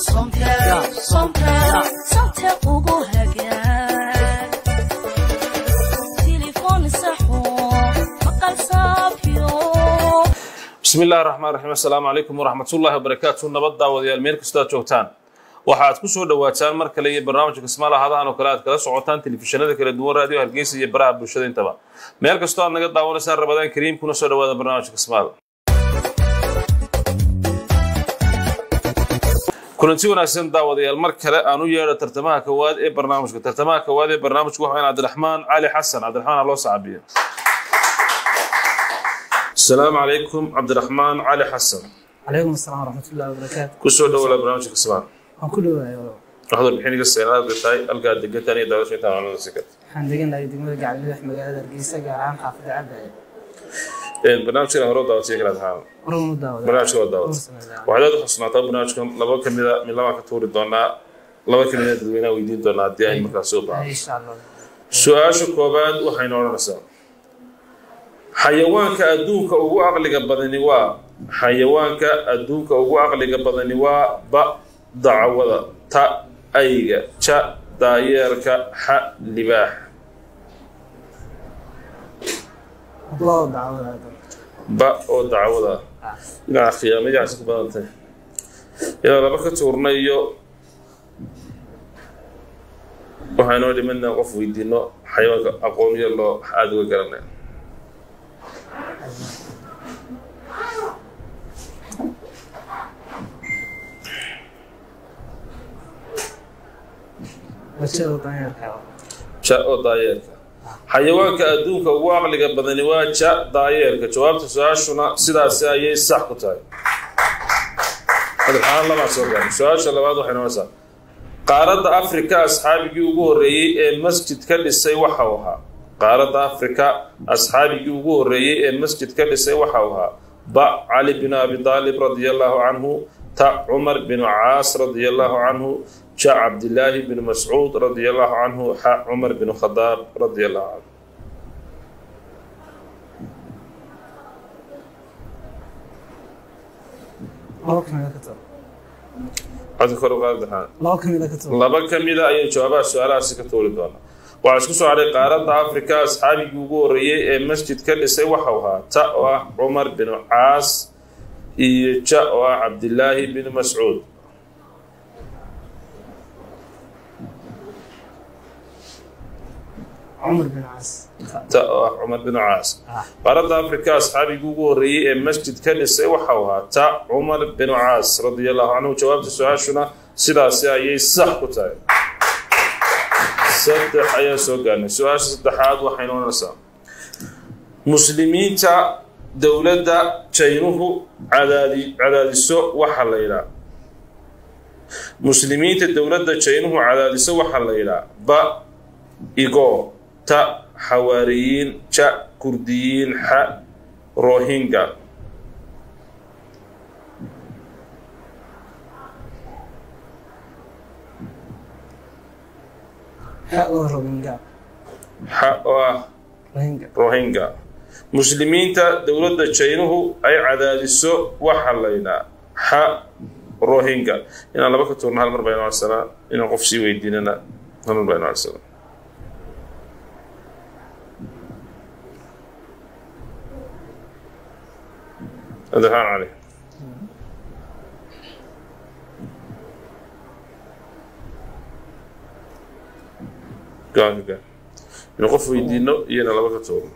somtel somtel somtel ugu hagaag telefoon saxo maqal saafiyo bismi illahi raxmaan raxiim assalaamu calaykum waraxmatullaahi wabarakaatu nabad daawadayaal meel kastoo aad joogtaan waxaad ku soo dhowaataan mar kale iyo barnaamijka kismaal ahadahan oo kale aad kala socotaan telefishinada kala duwan raadiyo hargeysa iyo baraha bulshada intaba meel kastoo aad naga daawanaysaan rabadaan kariim kuna soo dhawaada barnaamijka kismaal kulanti wanaagsan daawadayaal mar kale aan u yeedho tartamaha kowaad ee barnaamijka tartamaha kowaad ee barnaamijku waxa cabdiraxmaan cali xasan cabdiraxmaan ha loo sacabiyo asalaamu calaykum cabdiraxmaan cali xasan calaykum asalaam waraxmatullahi wabarakaatu kusoo dhawala barnaamijka kismaal waan ku dhowahay walaal waxaad warbixiniga seenaad tahay halkaad degantaan iyo daawasha intaan macluumada si karta waxaan deganahay degmada gacalmadax magaalada hargeysa gaar ahaan xaafada cabdaye barnaamijkan hore u daawatay kala tahaan horan u daawada barnaamijka waa daawat waxaad aad u xusnaataa barnaamijkan laba ka mida mid labaan ka tuuri doonaa laba ka mida dadweynaha weydiin doonaa haddii ay markaas soo baahan insha allah su-aasha koobaad waxayna odhanaysaa xayawaanka adduunka ugu aqliga badani waa xayawaanka adduunka ugu aqliga badani waa ba dacwada ta ayga ja daayeerka xa libaax loo daawada ba oo dacwada dhinaca khiyaamadaas ku badantay ilaa laba ka tuurna iyo waxaynoo dhimanaa qof weydiino xayawaanka aqooniyo loo aada uga garanaya wajada daanyarka ja oo daayeerka xayawaanka adduunka ugu aqliga badani waa ja daayeerka jawaabta su-aashuna sidaasi ayay sax ku tahay madaxaan labaa soo gaaray su-aasha labaad waxay noqonaysaa qaaradda afrika asxaabigii ugu horreeyey ee masjid ka dhisay waxa uu ahaa qaaradda afrika asxaabigii ugu horreeyey ee masjid ka dhisay waxa uu ahaa ba cali bin abi daalib radia allahu canhu ta cumar bin caas radia allahu canhu ja cabdillaahi bin mascuud radia allahu canhu xa cumar bin khadaab radia allahu canhu laba kamida ka tago codka kor u qaadaxaan laba kamida ka tago laba ka mida ayay jawaabaha su-aalahaasi ka tuuri doonaa waxaa isku soo hadhay qaaradda afrika asxaabigii ugu horreeyey ee masjid ka dhisay waxau ahaa ta oo ah cumar bin caas iyo ja oo ah cabdillaahi bin mascuud cumar bin caas ta oo ah cumar bin caas Ah. qaaradda afrika asxaabigii ugu horreeyey ee masjid ka dhisay waxau ahaa ta cumar bin caas radia allahu canhu jawaabta su-aashuna sidaasi ayay sax ku tahay saddex ayaa soo gaarnay su-aasha saddexaad waxay noqonaysaa muslimiinta dowladda jaynuhu cadaadi cadaadiso waxa la yidhaa muslimiinta dowladda jaynuhu cadaadiso waxaa la yidhaa ba igo ta xawaariyiin ja kurdiyiin xa rohinga xa oo robinga xa oo ah rohinga rohinga muslimiinta dowladda jaynuhu ay cadaadiso waxa la yidhaa xa rohinga inaan laba ka tuurno hal mar baynu arsanaa inaan qof sii weydiinana hal mar baynu arsanaa cabdiraxmaan cali gaanka gaan inuu qof weydiino iyona laba ka tuurno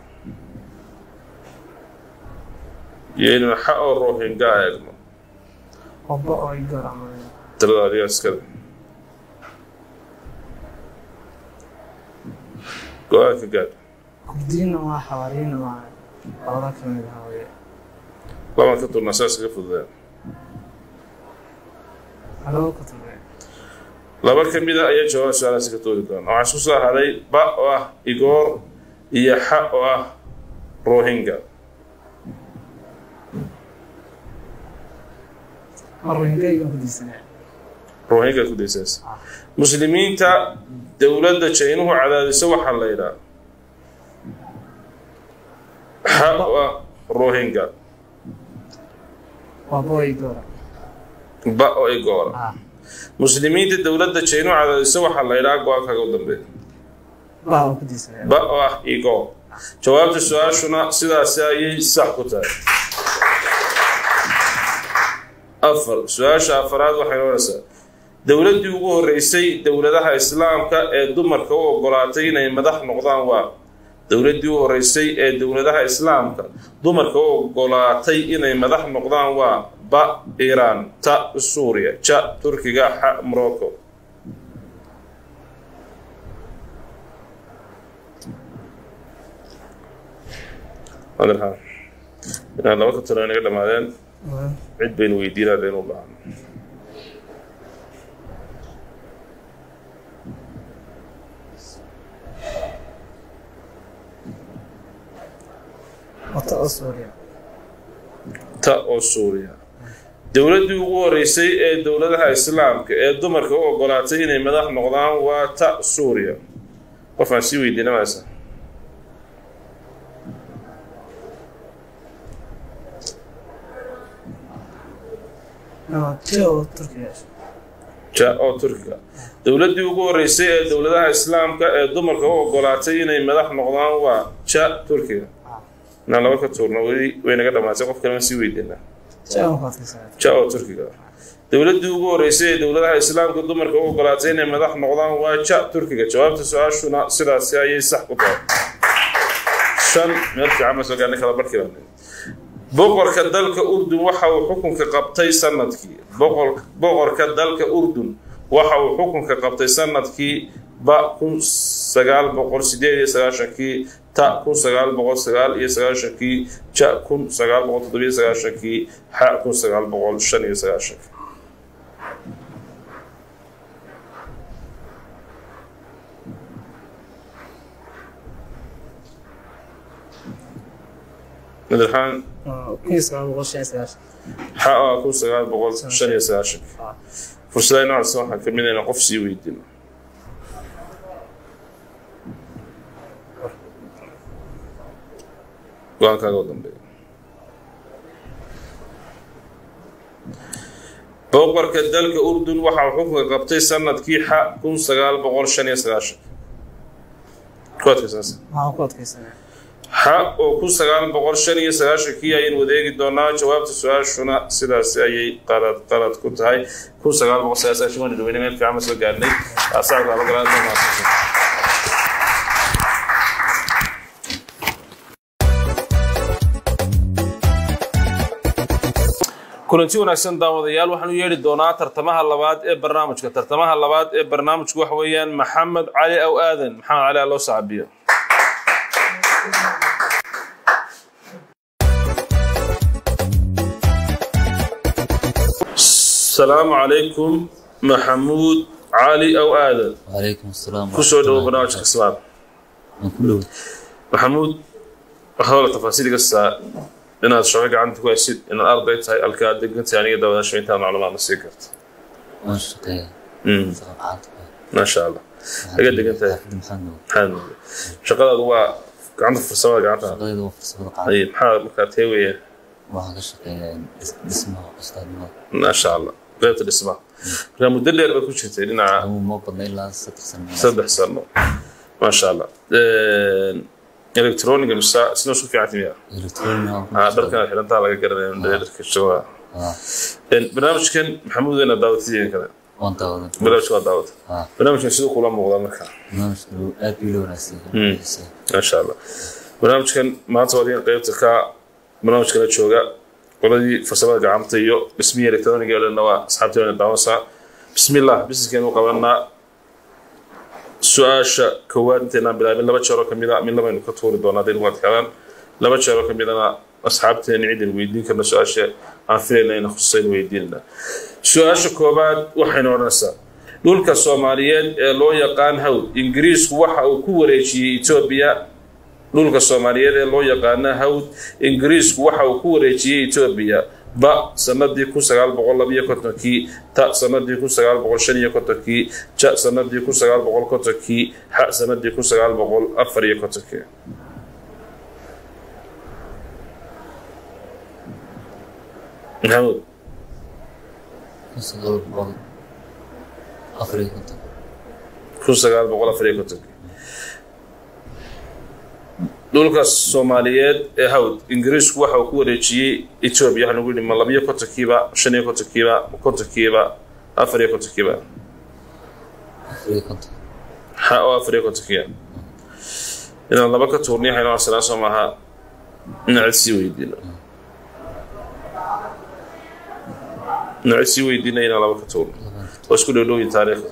iyo inuu xa oo rohinga eegno oba oo igor camal talada adigaa iskale go-aanka gaadh kurdiina waa xawaariina waa labada kamid ah weye labaan ka turnaa saas ka fududaan laba ka tago laba ka mid a ayaa jawaab su-aalahaasi ka toodi doona waxaa isku soo haday ba oo ah igoor iyo xa oo ah rohinga ma rohinga igan ku diisanaya rohinga ku daysaas muslimiinta dowladda jaynuhu cadaadiso waxaa la yidhaa xa oo ah rohinga waa bo igora ba oo igoora ah muslimiinta dowladda jaynu cadaadisa waxaa la yidhaha go-aankaaga u dambeeya baa waan ku diisanaya ba oo ah igo jawaabta su-aashuna sidaasi ayay sax ku tahay afar su-aasha afaraad waxay noonaysaa dowladdii ugu horreysay dowladaha islaamka ee dumarka u ogolaatay inay madax noqdaan waa dowladdii u horreysay ee dowladaha islaamka dumarka u ogolaatay inay madax noqdaan waa ba iiraan ta suuriya ja turkiga xa morocco adeerhaan inaad laba ka tiro inaga dhammaadeen cid baynu weydiinaa deen u baahan wata oo suuriya ta oo suuriya dowladdii ugu horreysay ee dowladaha islaamka ee dumarka u ogolaatay inay madax noqdaan waa ta suuriya qofaan sii weydiina maysa je oo turkiya ja oo turkiga dowladdii ugu horreysay ee dowladaha islaamka ee dumarka u ogolaatay inay madax noqdaan waa ja turkiga inaan laba ka tuurno weli way naga dhammaatay qof kalena sii weydiinaa je aan ku adkaysanaya ja oo turkiga dowladdii ugu horreysay ee dowladaha islaamka dumarka u ogolaatay inay madax noqdaan waa ja turkiga jawaabta su-aashuna sidaasi ayay sax ku tahay shan meel fiican ma soo gaarnay kala barkii baan nidhi. boqorka dalka urdun waxa uu xukunka qabtay sanadkii boqor- boqorka dalka urdun waxa uu xukunka qabtay sanadkii ba kun sagaal boqol sideed iyo sagaashankii ta kun sagaal boqol sagaal iyo sagaashankii ja kun sagaal boqol toddobiyo sagaashankii xa kun sagaal boqol shan iyo sagaashankii madaxaan kun iyo sagaal boqol shan iyo sagaashan xa ah kun sagaal boqol shan iyo sagaashankii Ah. fursadaha noocaas waxaa ka mid ah inaan qof sii weydiino go-aankaaga u dambeeya boqorka dalka urdun waxa uu xukunka qabtay sanadkii xa kun sagaal boqol shan iyo sagaashan ku adkaysanaysa waxaan ku adkaysanaya xa oo kun sagaal boqol shan iyo sagaashankii ayaynu wadeegi doonaa jawaabta su-aashuna sidaasi ayay qalad qalad ku tahay kun sagaal boqol sagaashan waan dhaweyne meel fiican ma soo gaarnay asaabka laba galaad ma mahadsantahay kulanti wanaagsan daawadayaal waxaan u yeedhi doonaa tartamaha labaad ee barnaamijka tartamaha labaad ee barnaamijku waxa weeyaan maxamed cali aw aadan maxamed cali aa loo sacabiyo السلام عليكم محمود علي أو آدم وعليكم السلام كسو دو برنامج كسباب كله محمود waxaa tafaasiil kasta inaad shaqo gacanta ku haysid inaad arday tahay alkaa deganta aniga dawada shayntaa macluumaadna sii karta وان شقية Mm, صفحات maasha allah Laga degan tahay. حافظ محمد maxaa noqday shaqadaadu waa gacanta farsamada gacanta شقية وفرصة قاعدة Ay, maxaa markaa tee weeye وهذا شقية اسمه أستاذ نور maasha allah qaybta dhismaha markaa muddo dheer baad ku jirtay dhinaca هو مو بدنا إلا ست سنوات saddex sano maasha allah electroniga mise sina isku fiican timiya إلكترونيا Ah, dharkan xirantaa laga garanaya indhaha dharka shaqada آه barnaamijkan maxamuud weyna daawatideen kale وانت هذا barnaamijka waa daawata آه barnaamijkan siduu kula muuqdaa markaa برنامج أبي لو ناسي maasha allah barnaamijkan maanta waa idin qaybta ka barnaamijka la jooga qoladii farsamada gacanta iyo dhismihii electroniga oo dhanna waa asxaabteena daawansaa bismillah businesskeenu qabanaa su-aasha koowaad inteenaan bilaabin laba jeeroo kamid a midna baynu ka tuuri doonaa hadday nagu adkaadaan laba jeeroo kamidana asxaabteena ciddin weydiin karna su-aasha aan filayna ina khusaynu weydiinana su-aasha koowaad waxaynu odhanaysaa dhulka soomaaliyeed ee loo yaqaan hawd ingiriisku waxa uu ku wareejiyey etoobiya dhulka soomaaliyeed ee loo yaqaana hawd ingiriisku waxa uu ku wareejiyey etoobiya ba sanadii kun sagaal boqol labiyo kontonkii ta sanadii kun sagaal boqol shan iyo kontonkii ja sanadii kun sagaal boqol kontonkii xa sanadii kun sagaal boqol afar iyo kontonkii maxamuud سقط بقول afar iyo konton kun sagaal boqol afar iyo kontonkii dhulka soomaaliyeed ee hawd ingiriisku waxa uu ku wareejiyey etoobiya waxaan ugu yidhi ma labiyo kontonkiiba shan iyo kontonkiiba kontonkiiba afar iyo kontonkiiba afar iyo konton ha oo afar iyo kontonkiiba inaan laba ka tuurniyo waxaynu arsenaa soo maaha inaan cid sii weydiino inaan cid sii weydiino inaan laba ka tuurno oo isku dhowdhowyin taariikhda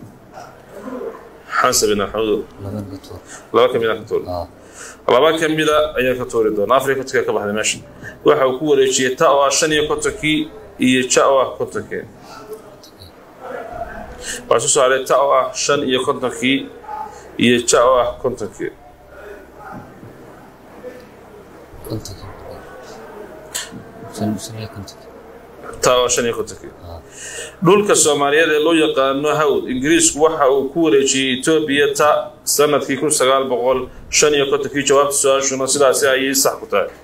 xansab ibn maxamuud laban ka tuur laba ka mida ka tuurno aa laba ka mida ayaan ka tuuri doonaa afar iyo kontonka ka baxday meesha waxa uu ku wareejiyey ta oo ah shan iyo kontonkii iyo ja oo ah kontonkii waxaa soo saaray ta oo ah shan iyo kontonkii iyo ja oo ah kontonkii kontonka shan shan iyo kontonka ta oo shan iyo kontonkii aa dhulka soomaaliyeed ee loo yaqaano hawd ingiriisku waxa uu ku wareejiyey etoobiya ta sanadkii kun sagaal boqol shan iyo kontonkii jawaabta su-aashuna sidaasi ayay sax ku tahay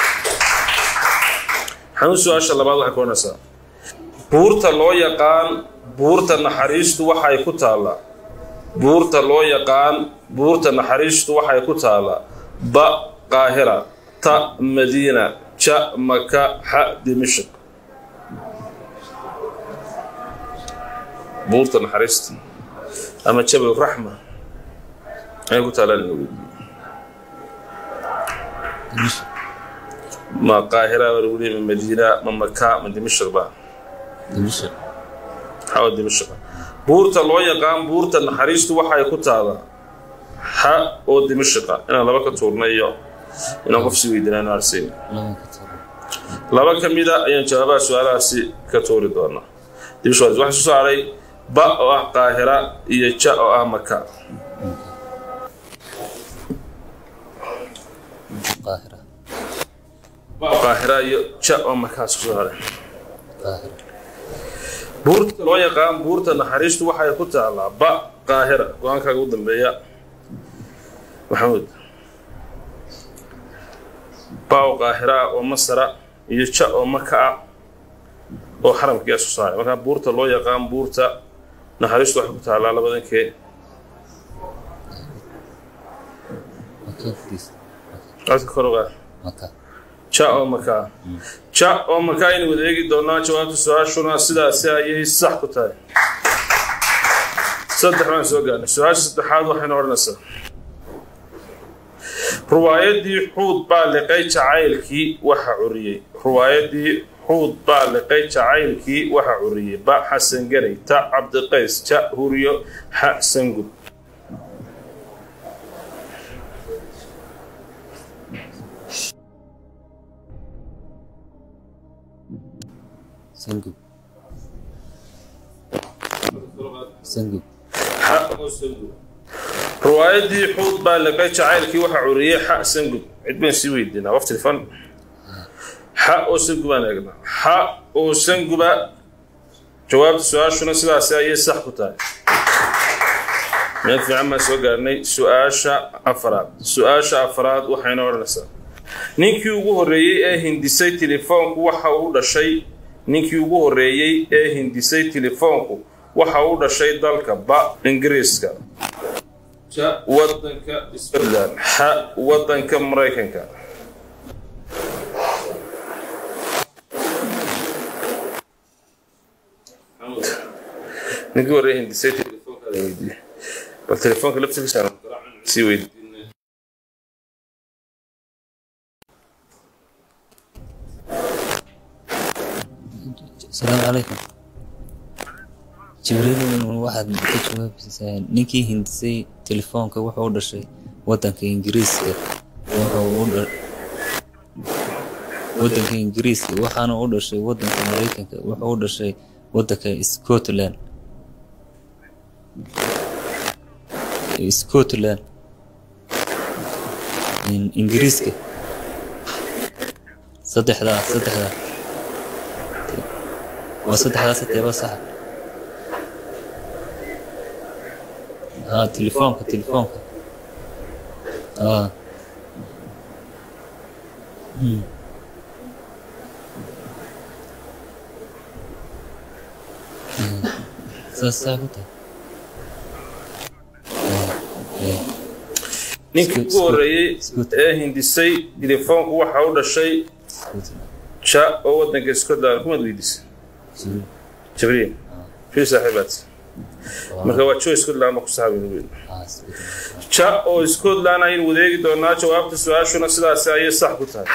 xanuun su-aasha labaad waxay ku odhanaysaa buurta loo yaqaan buurta naxariistu waxay ku taallaa buurta loo yaqaan buurta naxariistu waxay ku taallaa ba qaahira ta madiina ja maka xa dimishq buurta naxariista ama jabal raxma ayay ku taallaan inuu weydiiyo dimisha ma qaahira baa lagu leeyahay ma madiina ma maka ma dimishq ba dimisha xawa dimishq buurta loo yaqaan buurta naxariistu waxay ku taalaa xa oo dimishiqa inaan laba ka tuurna iyo inaan qof sii weydiinaan arsiin laban ka tuur laba ka mida ayaan jawaabaha su-aalahaasi ka tuuri doonaa dimishq waxaa soo saaray ba oo ah qaahira iyo ja oo ah maka qaahira ba oo qaahira iyo ja oo maka soo saaray qaahira buurta loo yaqaan buurta naxariistu waxay ku taalaa ba qaahira go-aankaaga u dambeeya maxamuud ba oo qaahira ah oo masara iyo ja oo maka ah oo xaramkiia soo saaray markaa buurta loo yaqaan buurta naxariistu waxay ku taalaa labadankee maka furiis codka koroga maka ja oo maka ja oo maka aynu wada eegi doonaa jawaabta su-aashuna sidaasi ayay sax ku tahay saddex baan soo gaarnay su-aasha saddexaad waxaynu odhanaysaa ruwaayadii xuud baa liqay jacaylkii waxa curiyey ruwaayadii xuud baa liqay jacaylkii waxa curiyey ba xasan garay ta cabdiqays ja huriyo xa sangud sangub sangub xa oo sangud ruwaayadii xuud baa liqay jacaylkii waxa curiyey xa sangud cid baan sii weydiinaa waqti fan xa oo sangubaan eegnaa xa oo sanguba jawaabta su-aashuna sidaasi ayay sax ku tahay meel fiican baan soo gaarnay su-aasha afaraad su-aasha afaraad waxayna odhanaysaa ninkii ugu horreeyey ee hindisay telefoonku waxa uu dhashay ninkii ugu horreeyey ee hindisay telefoonku waxa uu dhashay dalka ba ingiriiska ja wadanka scotland xa wadanka maraykanka ninkii horreeyey hindisay telefoonkaada weydiiye bal telefoonka laftigiisa aan garaacan sii weydiinay asalaamu calaykum jibriil waxaad ka jawaabaysaa ninkii hindisay telefoonka wuxuu u dhashay wadanka ingiriiska wuxuu u dha- wadanka ingiriiska waxaana u dhashay wadanka maraykanka wuxuu u dhashay wadanka scotland scotland In- ingiriiska saddexdaa saddexdaa waa saddexdaas teeba saxa ها تليفونك تليفونك اه مم. مم. saas saa ku tahay Eh, ninkii ugu horreeyey Scotland. ee hindisay telefoonku waxa u dhashay Scotland. ja oo waddanka scotland kumaad weydiisay Jibriil. jibriil fii saaxiibaad marka waa joe scotland ma ku saxaabin weyn Ah, Scotland. ja oo scotland ayaynu wadeegi doonaa jawaabta su-aashuna sidaasi ayay sax ku tahay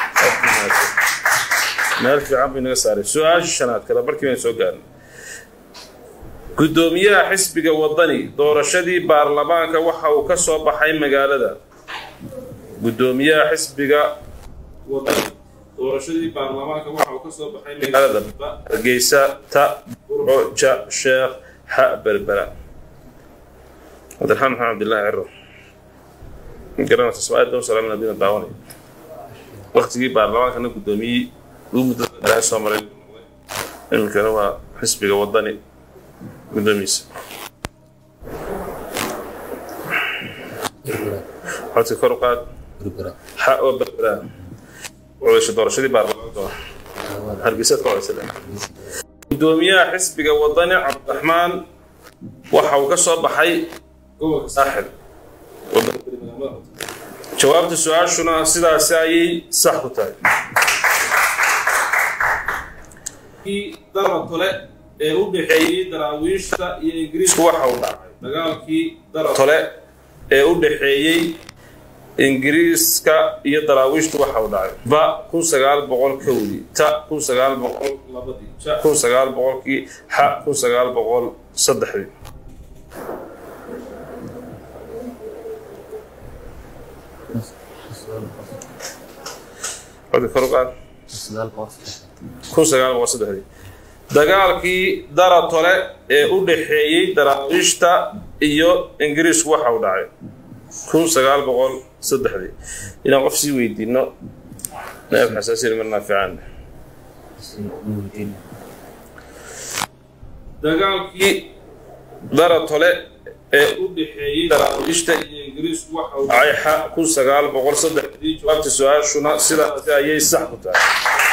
meel fiican bay naga saaray su-aasha shanaad kada markii baynu soo gaarnay guddoomiyaha xisbiga wadani doorashadii baarlamaanka waxa uu ka soo baxay magaalada guddoomiyaha xisbiga wadani doorashadii baarlamaanka waxa uu ka soo baxay magaalada Ba, hargeysa ta burco ja sheekh xa berbera cabdiraxmaan maxamed cabdillaahi ciro garanaysa soo-aal doon salaam nabina daawanay waktigii baarlamaankana guddoomiyey uu muddo dheer soo maray iminkana waa xisbiga wadani guddoomiyiisa Berbera. codka kor u qaad Berbera. xa oo berbera codasha doorashadii baarlamaanka hargeysaad ka codaysa guddoomiyaha xisbiga wadani cabdiraxmaan waxa uu ka soo baxay gobolka saaxil jawaabta su-aashuna sidaasi ayay sax ku tahay daratole ee u dhexeeyey daraawiishta iyo ingiriisku waxa uu dhacay dagaalkii daratole ee u dhexeeyey ingiriiska iyo daraawiishtu waxa uu dhacay ba kun sagaal boqol kowdii ta kun sagaal boqol labadii ja kun sagaal boqolkii xa kun sagaal boqol saddexdii codka kor u qaad Sagaal boqol saddex. kun sagaal boqol saddexdii dagaalkii daratole ee u dhexeeyey daraawiishta iyo ingiriisku waxa uu dhacay kun sagaal boqol saddexdii inaan qof sii weydiino naab xasaasiyada marnaa fiican Nuuruddin. dagaalkii daratole ee u dhexeeyey daraawiishta iyo ingiriisku waxa uu dhacay xa kun sagaal boqol saddexdii jawaabta su-aashuna sidaasi ayay sax ku tahay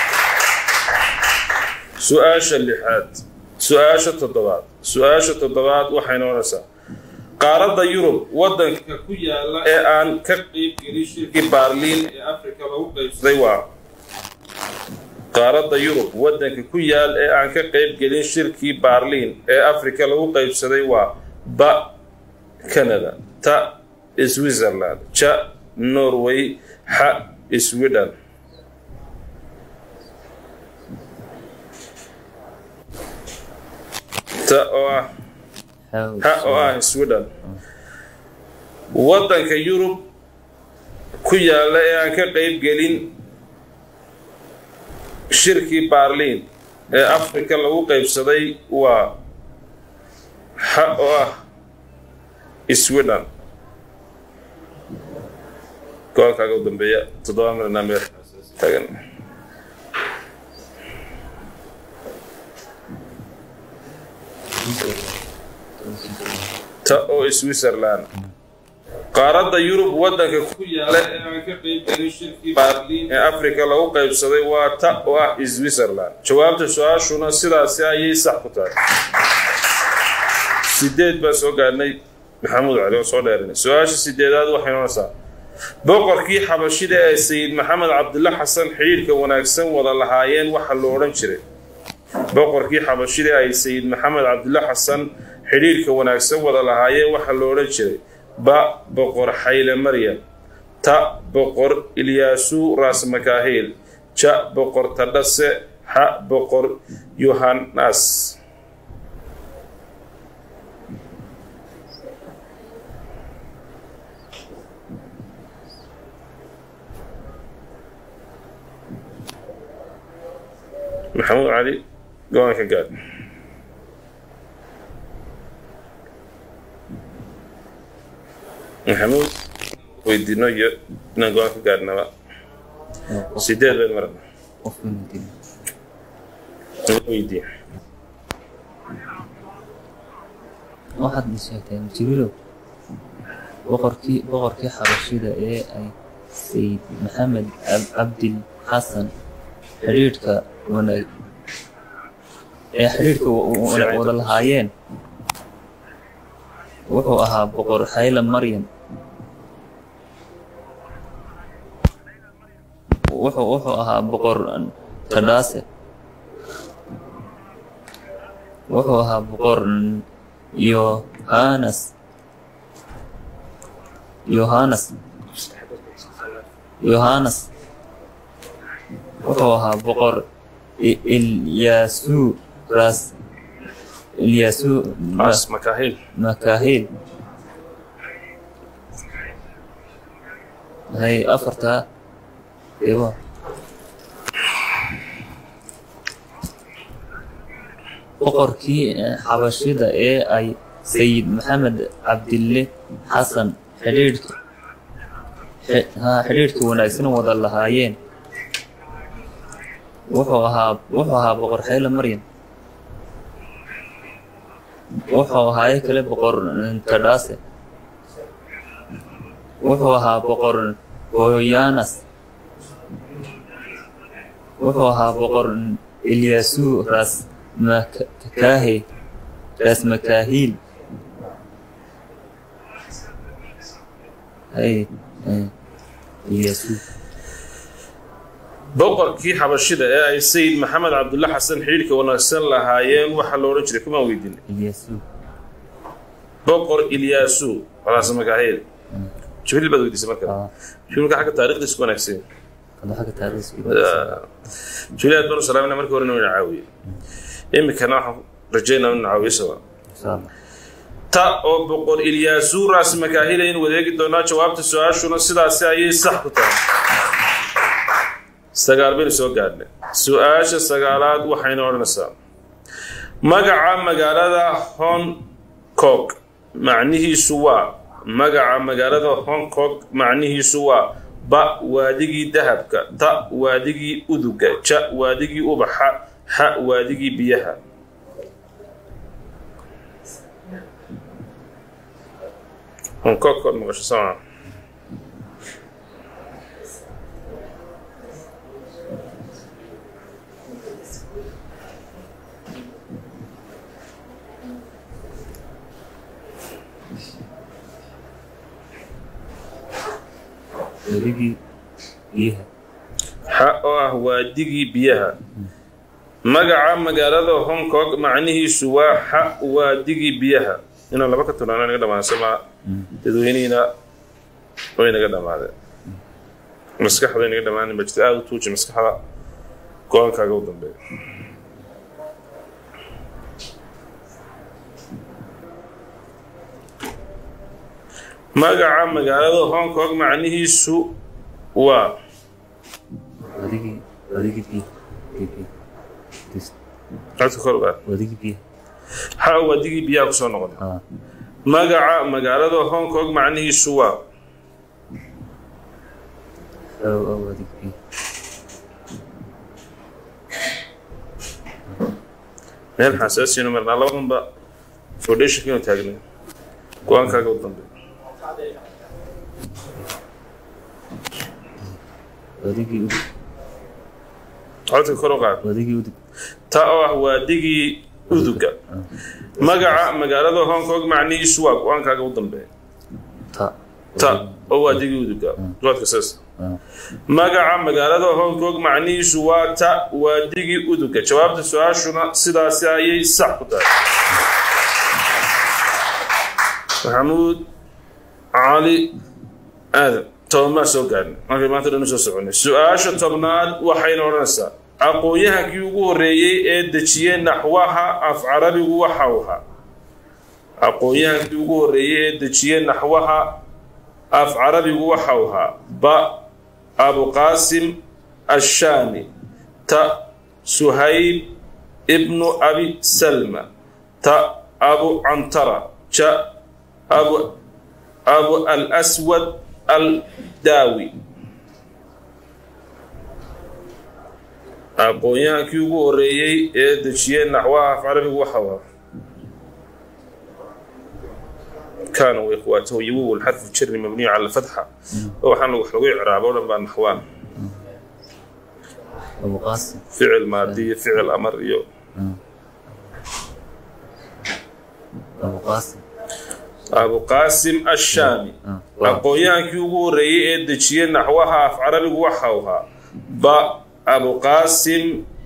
su-aasha lixaad su-aasha toddobaad su-aasha toddobaad waxay noqonaysaa qaaradda yurub waddanka ku yaala ee aan ka qeyb gelin shirkii baarliin ee afrika lagu qaybsaday waa qaaradda yurub waddanka ku yaal ee aan ka qeyb gelin shirkii baarliin ee afrika lagu qaybsaday waa ba canada ta switzerland ja norway xa sweden ta oo ah How- ha oo ah sweden waddanka yurub ku yaalla ee aan ka qeyb gelin shirkii baarliin ee afrika lagu qaybsaday waa ha oo ah sweden go-aankaaga u dambeeya toddoba milna meel taagan ta oo switzerland qaaradda yurub waddanka ku yaala ee aan ka qeyb gelin shirkii baarliin ee afrika lagu qaybsaday waa ta oo ah switzerland jawaabta su-aashuna sidaasi ayay sax ku tahay sideed baan soo gaadhnay maxamuud cali oo soo dheerinay su-aasha sideedaad waxay noqonaysaa boqorkii xabashida ee sayid maxamed cabdilla xasan xidhiidhka wanaagsan wada lahaayeen waxa lo odhan jiray boqorkii xabashida ay sayid maxamed cabdilla xasan xidhiidhka wanaagsan wada lahaayeen waxa lo odhan jiray ba boqor xayle maryam ta boqor ilyaasu raas makaahil ja boqor tadhase xa boqor yohanas maxamuud cali go-aanka gaad maxamuud weydiino iyo inaan go-aan ka gaadhnaba qof- sideed bayd marana qof Nuuruddin. weydiin waxaad i sheegteen jibriilow boqorkii boqorkii xabashida ee ay sayid maxamed Ab- cabdil xasan xidhiidhka wanaag ee xidhiidhka wa- wa- wada lahaayeen wuxuu ahaa boqor xayla maryam wuxuu wuxuu ahaa boqor tadhaase wuxuu ahaa boqor yohanas yohanas yohanas wuxuu ahaa boqor I- ilyasu ras ilyasu ras makaahil makahil hay afartaa ibo boqorkii eh, xabashida ee ay sayid maxamed cabdille xasan xidhiidhka xi- haa, xidhiidhka wanaagsan wada lahaayeen wuxuu ahaa wuxuu ahaa boqor xeyle maryam wuxuu ahaaye kale boqor tadhaase wuxuu ahaa boqor hoyanas wuxuu ahaa boqor ilyasu ras makahe ras makahil hay hay, ilyasu boqorkii xabashida ee ay sayid maxamed cabdulla xasan xidhiidhka wanaagsan lahaayeen waxaa lo odhan jiray kumaan weydiinay ilyasu boqor ilyaasu ras makaahil jibriil baad weydiisay marka aa jibriilka xagga taariikhdiisa ku wanaagsan kada xagga taariikhdiisa jibriil aad baanu salaamina markii horena ina caawiye iminkana waxaan rajaynaa inu caawiyo sabaa insha allah ta oo boqor ilyaasu ras makaahila in wadeegi doonaa jawaabta su-aashuna sidaasi ayay sax ku tahay sagaal baynu soo gaadhnay su-aasha sagaalaad waxayna odhanaysaa magaca magaalada hong kong macnihiisu waa magaca magaalada hong kong macnihiisu waa ba waadigii dahabka ta waadigii uduga ja waadigii ubaxa xa waadigii biyaha hong kong kod maqasho sama weligii biyaha xa oo ah waadigii biyaha magaca magaalada hong kong macnihiisu waa xa waadigii biyaha inaan laba ka tunaana naga dhamaansan maa dadweynihiina way naga dhamaadeen maskaxda naga dhamaanin ba jirta aada u tuuji maskaxda go-aankaaga u dambeeya magaca magaalada hong kong macnihiisu waa weligii weligii biyaha biyaha Dis- codka kor u ah weligii biyaha xa waadigii biyaha kusoo noqday aa magaca magaalada hong kong macnihiisu waa oo oo weligii biyaha meel xasaasiyanu marnaa labadanba foundationka inuu taagnay go-aankaaga u dambe weligii udug codka kor u qaad weligii udug ta oo ah waadigii uduga magaca magaalada hong kong macnihiisu waa go-aankaaga u dambeeya ta ta oo waadigii uduga jawaadka saas aa magaca magaalada hong kong macnihiisu waa ta waadigii uduga jawaabta su-aashuna sidaasi ayay sax ku tahay maxamuud cali aadan tobanmaa soo gaadhnay markay maanta dhan u soo soconay su-aasha tobnaad waxayna odhanaysaa aqoon-yahankii ugu horreeyey ee dejiyey naxwaha af carabigu waxa uu ahaa aqoon-yahankii ugu horreeyey ee dejiyey naxwaha af carabigu waxa uu ahaa ba abuqaasim ashaami ta suhayb ibnu abi salma ta abu cantara ja abu abu alaswad aldaawi aqoon-yahankii ugu horreeyey ee dejiyey naxwaha af carabigu waxa uu ahaa كان وإخواته يوو الحرف الجر مبني على الفتحة وحنا وحنا إعراب ولا بان نحوان abu qaasim فعل ماضي فعل أمر يو abu qaasim abuqaasim ashaami Ah, waa. aqoon-yahankii ugu horreeyey ee dejiyey naxwaha af carabigu waxa uu ahaa ba abuqaasim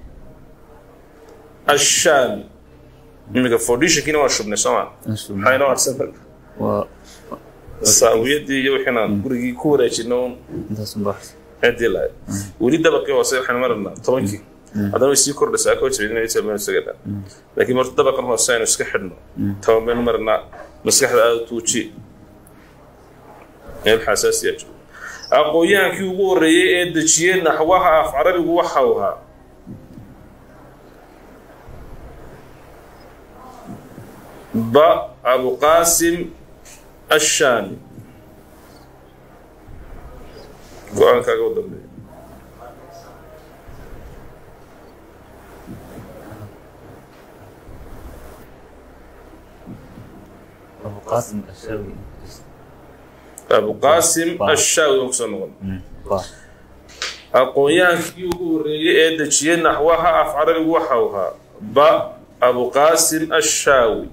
ashaami iminka foundishankiina waa shubnay sooma Instrument. maxaa inoo harsan marka waa saawiyadii iyo wixiinaan gurigii ku wareejino un intaas unbaa ciddii lahayd weli dabaqii hoose waxaynu maranaa tobankii haddana way sii kordhaysaa koo jabidinaysa baynu isaga laakiin marta dabaqan hoose aynu iska xidhno toban baynu maranaa maskaxda aada u tuuji meel xasaasiya jiro aqoon-yahankii ugu horreeyey ee dejiyey naxwaha af carabigu waxa uu ahaa ba abuqaasim ashaami go-aankaaga u dambeeya abu qaasim ashaawi abuqaasim Ba. ashaawi aan kusoo noqon ba aqoon-yahankii ugu horreeyey ee dejiyey naxwaha af carabigu waxa uu ahaa ba abuqaasim ashaawi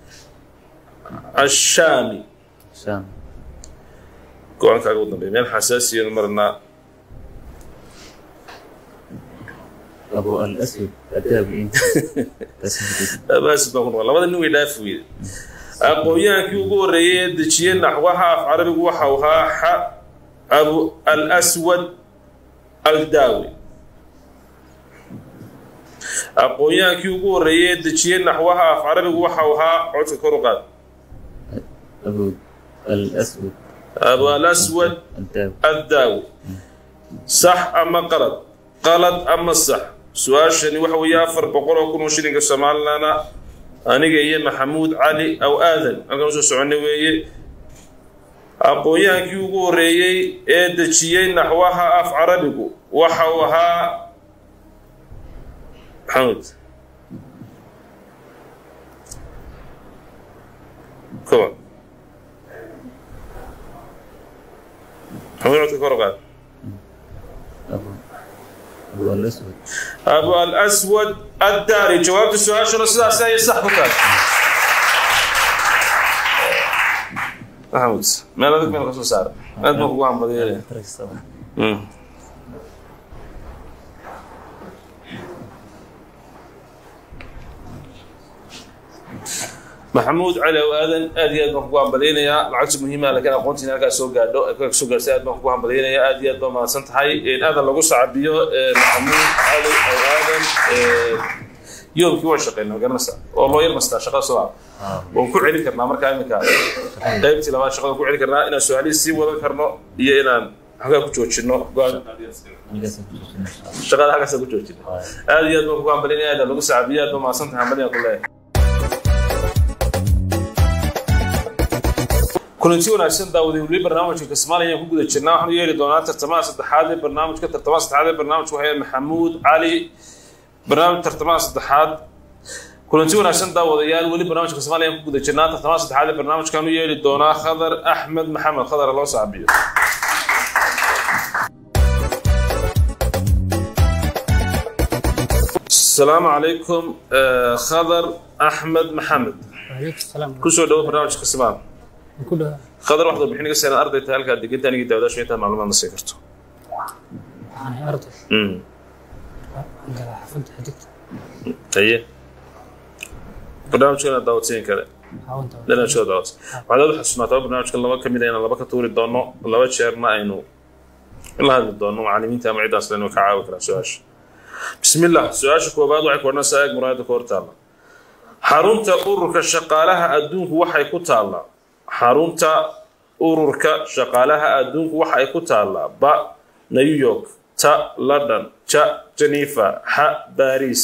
ashaami shaam go-aankaaga u dambeeya meel xasaasiyanu marnaa abu al aswad adaabi inta abaasid baan ku noqon labada nin way dhaafi weyde aqoon-yahankii ugu horreeyey ee dejiyey naxwaha af carabigu waxa uu ahaa xa abu al aswad aldaawi aqoon-yahankii ugu horreeyey ee dejiyey naxwaha af carabigu waxa uu ahaa codka kor u qaad abu al aswad abu al aswad adaabi addaawi sax ama qalad qalad ama sax su-aashani waxa weeye afar boqol oo kun oo shilinka soomaalilana aniga iyo maxamuud cali aw aadan halkaan usoo soconnay weeye aqoon-yahankii ugu horreeyey ee dejiyey naxwaha af carabigu waxa uu ahaa maxamuud kowa maxamuud codka kor u qaad abu abu al aswad abu alaswad addaari jawaabta su-aashuna sidaas ayay sax ku tahay maxamuud meel adag meel kasoo saara aad baan kugu hambadeynaya maxamuud cali aw aadan aad iyo aad baan kugu hambalyaynayaa lacagta muhiima laakiin aqoontiina halkaa soo gaadho halkaa soo gaartay aad baan kugu hambalyaynayaa aad iyo aad baa mahadsan tahay aadan lagu sacabiyo maxamuud cali aw aadan yoomkii waan shaqeynaa magaranaysa oo loo yar mastaa shaqada soo ah waan ku celin karnaa markaa iminka qaybtii labaad shaqada ku celin karnaa inaan su-aalihii sii wadan karno iyo inaan halkaa ku joojino go-aan shaqada halkaasa ku joojino aad iyo aad baan kugu hambalyaynaya aadan lagu sacabiyo aad baa mahadsan tahay hambalyan ku leeyahay kulanti wanaagsan daawaday weli barnaamijka kismaalia ayaan ku guda jirnaa waxaanu yeeli doonaa tartamaha saddexaad ee barnaamijka tartamaha saddexaad ee barnaamijka waxaa maxamuud cali barnaamij tartamaha saddexaad kulanti wanaagsan daawadayaal weli barnaamijka kismaalia ayaan ku guda jirnaa tartamaha saddexaad ee barnaamijkaanu yeeli doonaa khadar axmed maxamed khadar loo saabiyo asalaamu calaykum khadar axmed maxamed waaleykum salaam kusoo dhawo barnaamijka kismaal ku dhawa khadar waxaad warbixin iga seenaad arday tahay halkaa deganta anigii daawadaashu intaa macluumaad na siin karto waxaan ahay arday Mm. waxaan galaa xaafadda xidigta haye barnaamijkana daawatooyin kale caawinta barnaamijkada daawata waxaad aad u xasuunaataba barnaamijkan laba ka mid a inaan laba ka tuuri doono laba jeerna aynu la hadli doono macallimiinta ama ciddaas lenu ka caawi karaa su-aasha bismillah su-aasha koobaad waxay ku odhanaysaa eeg muraayada ka hor taalla xarunta ururka shaqaalaha adduunku waxay ku taallaa xarunta ururka shaqaalaha adduunku waxay ku taallaa ba new york ta london ja geneva xa baris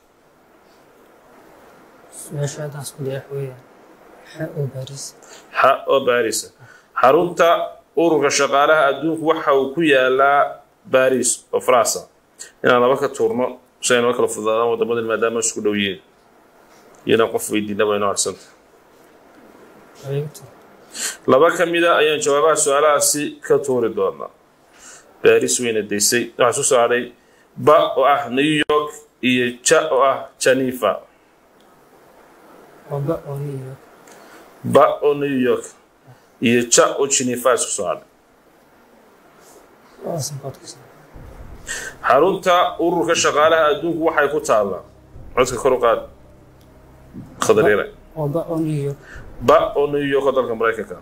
su-aasha haddaan isku daya waxa weeyaan xa oo baariis xa oo baarisa xarunta ururka shaqaalaha adduunku waxa uu ku yaalaa baris oo faransa inaan laba ka tuurno si ay noo kala fududaadaan wadamadan maadaama isku dhow yihiin iyo inaan qof weydiina waa inoo arsanta wareegto laba ka mida ayaan jawaabaha su-aalahaasi ka tuuri doonaa baris weyna daysay waxaa soo saaray ba oo ah new york iyo ja oo ah geneva waba oo new york ba oo new york iyo ja oo geneva isku soo hadhay labadaas baad ku soo xarunta ururka shaqaalaha adduunku waxay ku taallaa codka kor u qaad khadaryare oo ba oo new york ba oo new york oo dalka maraykanka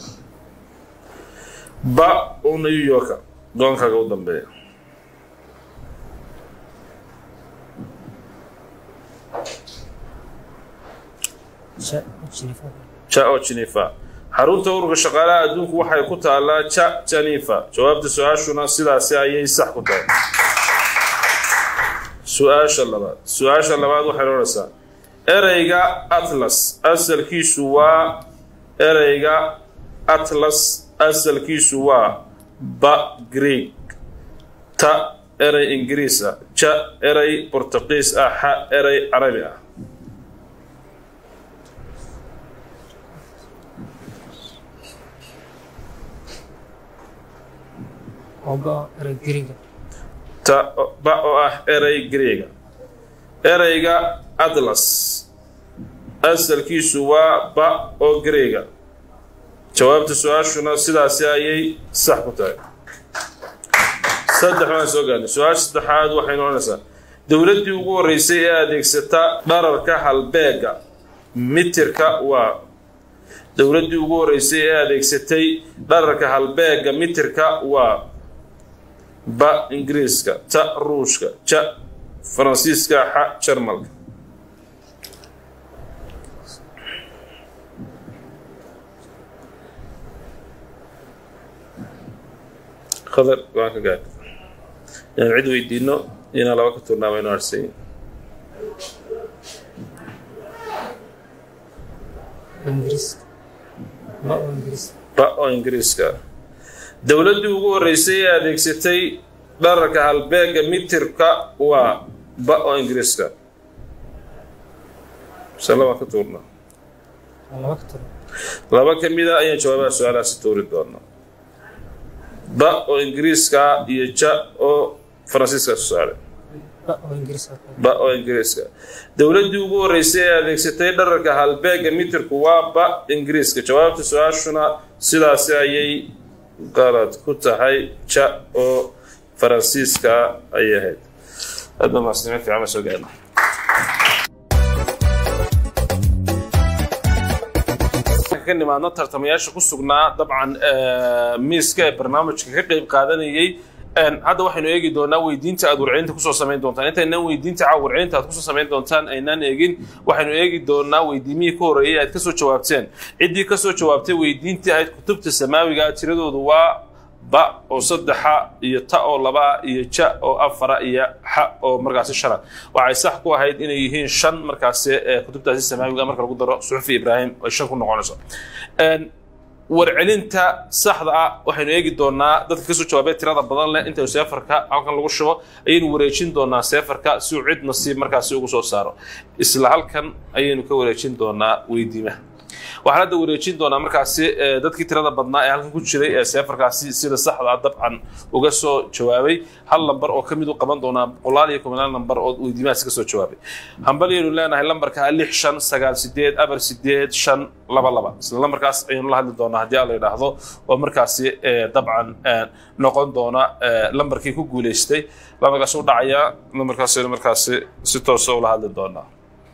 ba oo new yorka goonkaaga u dambeeya ja jinifa ja oo geneva xarunta ururka shaqaalaha adduunku waxay ku taallaa ja geneva jawaabta su-aashuna sidaasi ayay sax ku tahay su-aasha labaad su-aasha labaad waxay odhanaysaa ereyga atlas asalkiisu waa ereyga atlas asalkiisu waa ba greek ta erey ingiriis ah ja erey bortuqiis ah xa erey carabi ah oo ba oo erey geriga ta ba oo ah erey greega ereyga atlas asalkiisu waa ba oo greega jawaabta su-aashuna sidaasi ayay sax ku tahay saddex waan soo gaarnay su-aasha saddexaad waxay noqonaysaa dowladdii ugu horreysay ee adeegsata dhararka halbeega mitirka waa dowladdii ugu horreysay ee adeegsatay dhararka halbeega mitirka waa ba ingiriiska ta ruushka ja faransiiska xa jarmalka khadar waan ka gaadh inaan cid weydiino inaan laba ka turnaama inu arsayin oo ingiriiska ba oo ingiriis ba oo ingiriiska ah dowladdii ugu horreysay ee adeegsatay dhararka halbeega mitirka waa ba oo ingiriiska mise labaan ka tuurnaa waa laba ka tiro laba ka mida ayaan jawaabaha su-aalahaasi tuuri doonaa ba oo ingiriiska iyo ja oo faransiiska soo saaray ba oo ingiriis ah ba oo ingiriiska dowladdii ugu horreysay ee adeegsatay dhararka halbeega mitirku waa ba ingiriiska jawaabta su-aashuna sidaasi ayay qalad ku tahay ja oo faransiiska ayay ahayd hadda maasnimo fiican ma soo gaarna ka nimaadno tartamayaasha ku sugnaa dabcan eh, miiska ee barnaamijka ka qeyb qaadanayay Een, hadda waxaynu eegi doonaa weydiinta aad warcelinta kusoo samayn doontaan intaynaan weydiinta caawa warcelinta aad kusoo samayn doontaan aynaan eegin waxaynu eegi doonaa weydiimihii ka horreeyay aad kasoo jawaabteen ciddii kasoo jawaabtay weydiintii ahayd kutubta samaawiga tiradoodu waa ba oo saddexa iyo ta oo laba iyo ja oo afara iyo xa oo markaasi shana waxay sax ku ahayd inay yihiin shan markaasi ee kutubtaasi samaawiga marka lagu daro suxufi ibraahim ay shan ku noqonayso Een, warcelinta saxda ah waxaynu eegi doonaa dadka kasoo jawaabay tirada badan leh intaynu seefarka halkan lagu shubo ayaynu wareejin doonaa seefarka si uu cid nasiib markaasi ugu soo saaro isla halkan ayaynu ka wareejin doonaa weydiimaha waxaan hadda wareejin doonaa markaasi eh, dadkii tirada badnaa ee halkan ku jiray ee seefarkaasi sida saxda ah dabcan uga soo jawaabay hal lambar oo ka mid u qaban doonaa boqolaal iyo kumanaan lambar oo weydiimahaasi kasoo jawaabay hambalyaynu leenahay lambarka lix shan sagaal sideed abar sideed shan laba laba isla lambarkaas ayaynu la hadli doonaa haddii alla yidhaahdo oo markaasi eh, dabcan eh, noqon doona eh, lambarkii ku guuleystay lambarkaas u dhacaya lambarkaas ayaynu markaasi si toosa ula hadli doonaa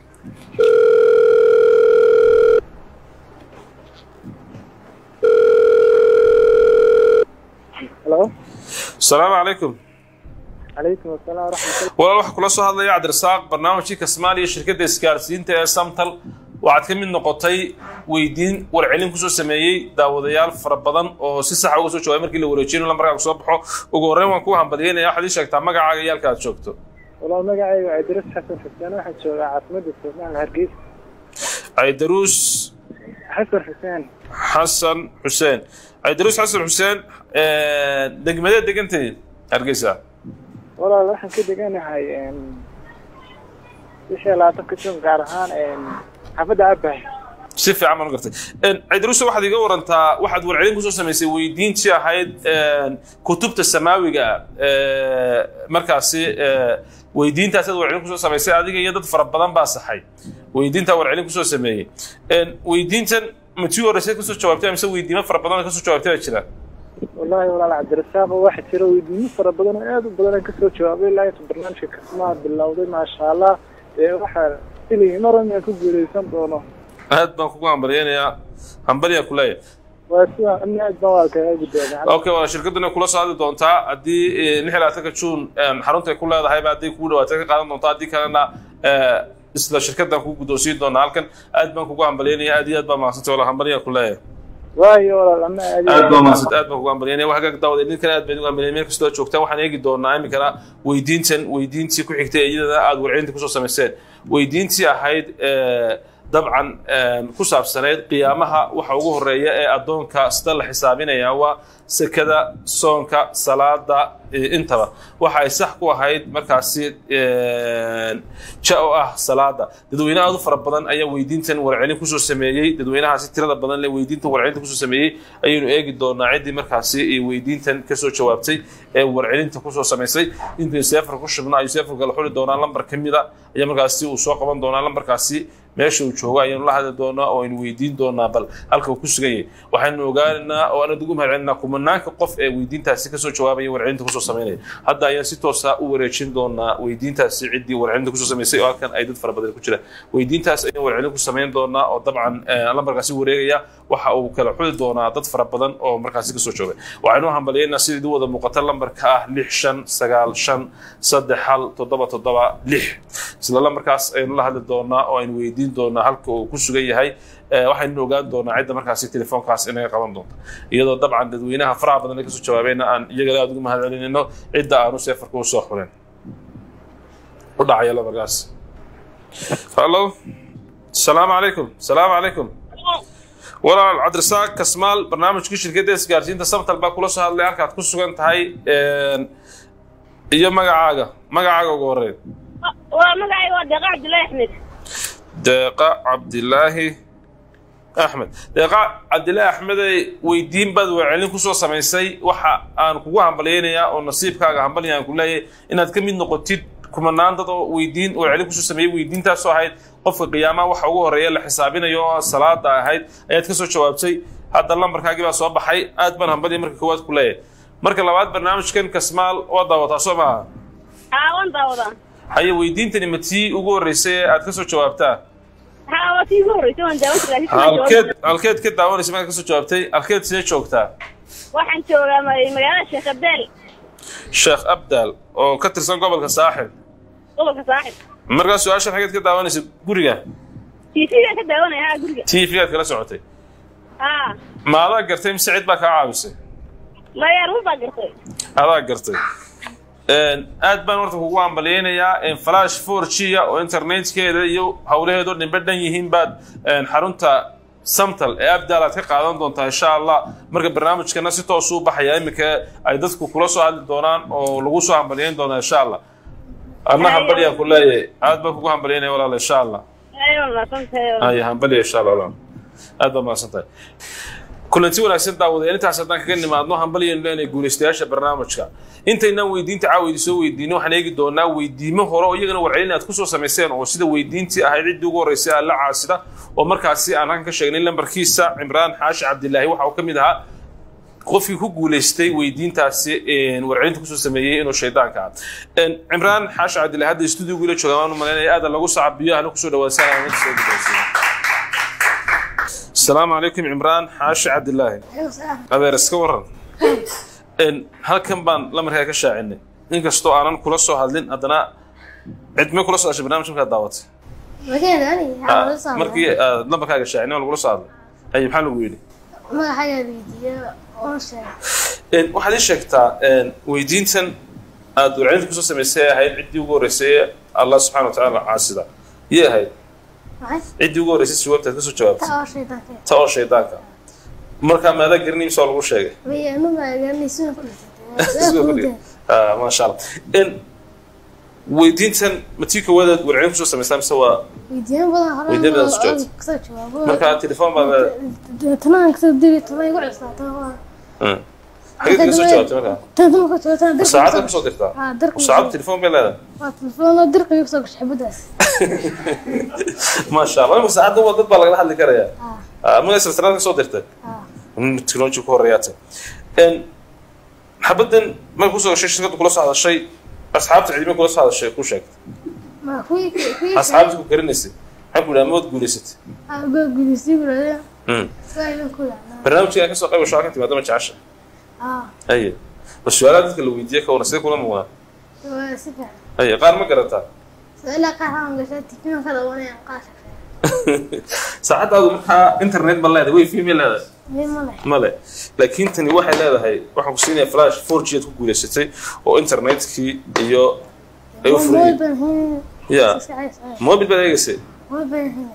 halo asalaamu calaykum calaykum asalaam waraxmatullah walaal waxaa kula soo hadlaya cabdirasaaq barnaamijkii kasmaaliya shirkadda isgaarsiinta ee samtal waxaad ka mid noqotay weydiin warcelin kusoo sameeyey daawadayaal fara badan oo si saxa uga soo jawaabay markii la wareejinayo lambarkaaga soo baxo ugu horreyn waan kuu hambalyeynaya waxaad ii sheegtaa magacaaga iyo halka aad joogto walaal magacayga waa idris xasan xuseen waxaan joogaa caasimadda soomaal hargeysa caydaruus xasan xuseen xasan xuseen caydaruus xasan xuseen degmadee degantay hargeysa walaal waxaan ka deganahay bishii labaatanka jun gaar ahaan xaafadda abahay si fiican baan u gartay caydaruusa waxaad iga warantaa waxaad warcelin kusoo samaysay weydiintii ahayd kutubta samaawiga ah markaasi weydiintaas aad warcelin kusoo samaysay adiga iyo dad fara badan baa saxay weydiintaa warcelin kusoo sameeyey weydiintan ma tii horreysay kasoo jawaabtay mise weydiimo fara badan oo kasoo jawaabtay baa jira wallaahi walaal cabdirasaaq oo waxaa jira weydiimo fara badan oo aad u badan aan kasoo jawaabay ilaa inta barnaamijka kasmaa bilowday maasha allah ee waxaa filayay mar inaan ku guuleysan doono aad baan kugu hambalyaynayaa hambalyaa ku leeyahay waa sida ana aad baan waa kaga guddoomay okay waa shirkaduna kula soo hadli doontaa haddii eh, lix iyo labaatanka juun eh, xarunta ay ku leedahayba haddii kugu dhawaatay ka qaadan doontaa haddii kalena eh, isla shirkadan kugu guddoonsiin doonaa halkan aad baan kugu hambalyaynaya aad iyo aad baa mahadsantay wala hambalyaa ku leeyahay waayo walaal ana aad iyo aad baa mahadsan aad baan kugu hambalyaynaya wax hagaag daawada idinkana aad baan ugu hambalyaynaya meel kastoo aad joogtaan waxaan eegi doonaa iminkana weydiintan weydiintii ku xigtay ee iyadana aad warcelinta kusoo samayseen weydiintii ahayd eh, dabcan eh, ku saabsanayd qiyaamaha waxa ugu horeeya ee addoonka sida la xisaabinaya waa sekada soonka salaada eh, intaba waxa ay sax ku ahayd markaasi eh, ja oo ah salaada dadweyne aad u fara badan ayaa weydiintan warcelin kusoo sameeyey dadweynahaasi tirada badan leh weydiintan warcelinta kusoo sameeyey ayaynu eegi doonaa ciddii markaasi eh, weydiintan kasoo jawaabtay ee warcelinta kusoo samaysay intay seefar ku shubna ayuu seefarka la xuli doonaa lambar ka mida ayaa markaasi uu soo qaban doonaa lambarkaasi meesha uu joogo ayaynu la hadli doonaa oo aynu weydiin doonaa bal halka uu ku sugan yahay waxaynu ogaanaynaa oo aan ugu mahadcelinaa kumanaanka qof ee weydiintaasi kasoo jawaabaya warcelinta kusoo samaynaya hadda ayaan si toosa u wareejin doonaa weydiintaasi ciddii warcelinta kusoo samaysay oo halkan ay dad fara badan ku jiraan weydiintaas ayaan warcelin ku samayn doonaa oo dabcan eh, lambarkaasi wareegaya waxa uu kala xuli doonaa dad fara badan oo markaasi kasoo joogay waxaynu hambalyaynaa sida idin wada muuqata lambarka ah lix shan sagaal shan saddex hal toddoba toddoba lix isla lambarkaas ayaynu la hadli doonaa oo aynu weydiin doonaa halka uu ku sugan yahay Eh, waxaynu ogaan doonaa cidda markaasi telefoonkaas inaga qaban doonto iyadoo dabcan dadweynaha faraha badan ee kasoo jawaabayna aan iyagana aad ugu mahadcelinayno cidda aanu seefarka u soo xuleen u dhacaya lambarkaas hallo asalaamu calaykum asalaamu calaykum walaal cabdirasaaq kasmaal barnaamijkii shirkadda isgaarsiinta samtal baa kula soo hadlay halkaad ku sugan tahay een, iyo magacaaga magacaaga ugu horeyn waa magacayga waa deeqa cabdullaahi axmed deeqa cabdilaahi axmed deeqa cabdilaahi axmedey weydiin baad warcelin kusoo samaysay waxa aan kugu hambalyaynayaa oo nasiibkaaga hambalya aan ku leeyahay inaad ka mid noqotid kumanaan dad oo weydiin warcelin kusoo sameeyey weydiintaasoo ahayd qofka qiyaamaha waxa ugu horeeya la xisaabinayo oo salaada ahayd ayaad kasoo jawaabtay hadda lambarkaagii baa soo baxay aad baan hambalya marka koowaad ku leeyahay marka labaad barnaamijkan kasmaal waa daawataa soo maaha haa waan daawadaa haye weydiintani ma tii ugu horreysay ee aad kasoo jawaabtaa haa waa tii ugu horreysay waan daawan jiraa laakiin waan halkeed jawaab- halkeed ka daawanaysa markaad kasoo jawaabtay halkeed see joogtaa waxaan joogaa ma- magaalada sheekh abdaal sheekh abdaal oo ka tirsan gobolka saaxil gobolka saaxib markaa su-aashan xageed ka daawanaysa guriga tv-gaan ka daawanaya haa guriga t v-gaad kala socotay haa maadaa gartay mise cid baa kaa caawisay maya run baa gartay adaa gartay Een, aad baan horta kugu hambalyaynayaa een, flash four g oo internetkeeda iyo howlaheedo dhinbe dhan yihiin baad een, xarunta samtal ee abdaal aad ka qaadan doontaa insha allah marka barnaamijkana si toos u baxaya iminka ay dadku kula soo hadli doonaan oo lagu soo hambalyayn doonaa insha allah adna hambalyaan ku leeyahay aad baan kugu hambalyaynaya walaal insha allah ayo maasantahay ay hambalya insha allah walaal aad baa mahadsan tahay kulanti wanaagsan daawadayaal intaas haddaan kaga nimaadno hambalyaynu leenahay guulaystayaasha barnaamijka intaynaan weydiinta caawidi soo weydiino waxaan eegi doonaa weydiimo hore oo iyagana warcelin aad kusoo samayseen oo sida weydiintii ahayd ciddii ugu horreysay alla caasida oo markaasi aan halkan ka sheegnay lambarkiisa cimraan xaashi cabdilaahi waxa uu ka mid ahaa qofkii ku guulaystay weydiintaasi een, warcelinta kusoo sameeyey inuu shaydaanka ah Een, cimraan xaashi cabdilaahi hadda stuudiyogu ila jooga waan u malaynaya aada lagu sacabiyo hana kusoo dhawaadsan aan soo gudaysiin السلام عليكم عمران حاشي عبد الله adeer iska waran Een, halkan baan lamarkaa ka shaacinay inkastoo aanan kula soo hadlin haddana cidme kula soo hashay barnaamij markaad daawatay Ah, markii aad lambarkaaga shaacinay waa lagula soo hadlay haye maxaa lagu yidhi Een, waxaad ii sheegtaa een, weydiintan aad warcelinta kusoo samaysay ee ahayd ciddii ugu horreysay ee allah subxaana wa tacaala caasida yay ahayd ciddii ugu horreysay jawaabtaad kasoo jawaabtay ta oo shaydaanka markaa maadaa garanay mise waa lagu sheegay Ah, maasha allah in weydiintan ma tii koowaadaad warcelin kusoo samaystaa mise waa Weydiin badan soo jawaabtay. markaa telefoon baa Hmm. xageed kaga soo jawaabtay markaa saacadda kusoo dirtaa saacadda telefoon bay leedahay maasha allah imika saacadda waa dad baa lagala hadli karayaa magaca silsilada ka soo dirtay technology ku horeeyaatay xabaddan marka kusoo gashay shirkadda kula soo hadashay asxaabta cidime kula soo hadashay ku sheegtay ma kuwii kuwii asxaabta ku karinaysay maxaa ku yidhaha mood guulaysatay aba gudisi bulada Mm. waa iman ku yacnaa barnaamijka ka soo qayb gasho halkan timaadama jecesha ah haye bal su-aalaha dadka la weydiiye ka wana sidee kula muuqdaan waa si fiican haye qaar ma garataa soo ilaa qaar aan gashaa tikiman ka dabanayaan qaar saacaddaadu markaa internet ma leedahay way fi ma leedahay mid ma leh male laakiin tani waxay leedahay waxaan ku siinaya flash four g aad ku guulaysatay oo internetkii iyo ay u mobil furayeen baan hin ya mobil baad eegaysay mobil baan hin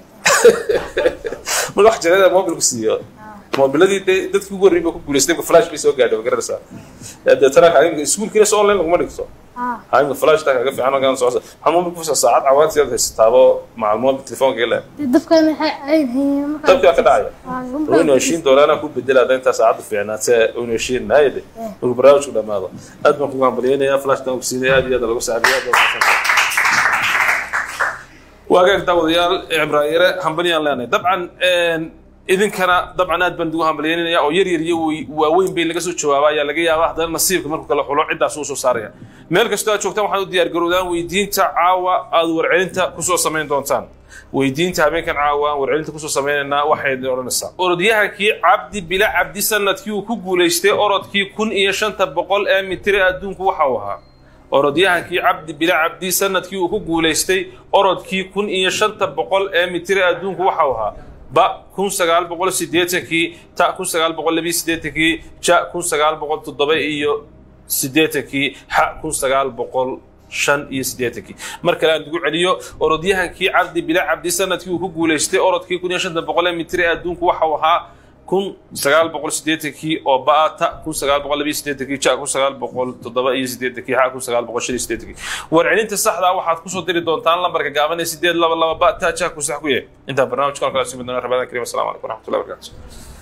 marka wax jaleeda mobilku siiyo mobiladii dee dadkii ugu horreeyay baa ku guulaystay marka flash bay soo gaadhay ma garanaysaa Eh, deetana kaaga iskuulkiina soo online laguma dhigto ah haimka flash taa kaga fiican ogaan socota waxaa mobilku fusa saacad cawaantii aad haysataabo macal mobil telefoonka ile dee dabkan waxay ay hayeen markaa dabkii waa ka dhacaya waynu heshiin doonaa ku bedela hadda intaa saacadda fiicnaatee waynu heshiin naayade markuu barnaamijku dhamaado aad baan kugu hambalyeynaya flashkan ku siinaya aad iyo aad lagu saabiya aad baan mahadsantahay. waagaag daawadayaal cibraayare hambalyaan leenahay dabcan idinkana dabcan aad baan ugu hambalyeynaya oo yar yar iyo wey- waaweyn bay laga soo jawaaba ayaa laga yaabaa haddana nasiibka markuu kala xulo ciddaas uu soo saaraya meel kastoo aad joogtaan waxaad u diyaar garowdaan weydiinta caawa aad warcelinta kusoo samayn doontaan weydiinta habeenkan caawa aan warcelinta kusoo sameynaynaa waxay odhanaysaa orodyahankii cabdi bila cabdi sanadkii uu ku guulaystay orodkii kun iyo shanta boqol ee mitir ee adduunku waxa uu ahaa orodyahankii cabdi bila cabdi sanadkii uu ku guulaystay orodkii kun iyo shanta boqol ee mitir ee adduunku waxa uu ahaa ba kun sagaal boqol sideetankii ta kun sagaal boqol labiyo sideetankii ja kun sagaal boqol toddoba iyo sideetankii xa kun sagaal boqol shan iyo sideetankii mar kale aan ugu celiyo orodyahankii cabdi bila cabdi sanadkii uu ku guulaystay orodkii kun iyo shanta boqol ee mitir ee adduunku waxa uu ahaa kun sagaal boqol sideetankii oo ba-ata kun sagaal boqol labiyo sideetankii ja kun sagaal boqol toddoba iyo sideetankii xa kun sagaal boqol shan iyo sideetankii warcelinta saxda ah waxaad kusoo diri doontaan lambarka gaaban ee sideed laba laba ba ta ja ku sax ku yahay intaan barnaamijkan kala simi doona rabadaan karim asalamu calaykum waraxmatullahi wabarakatu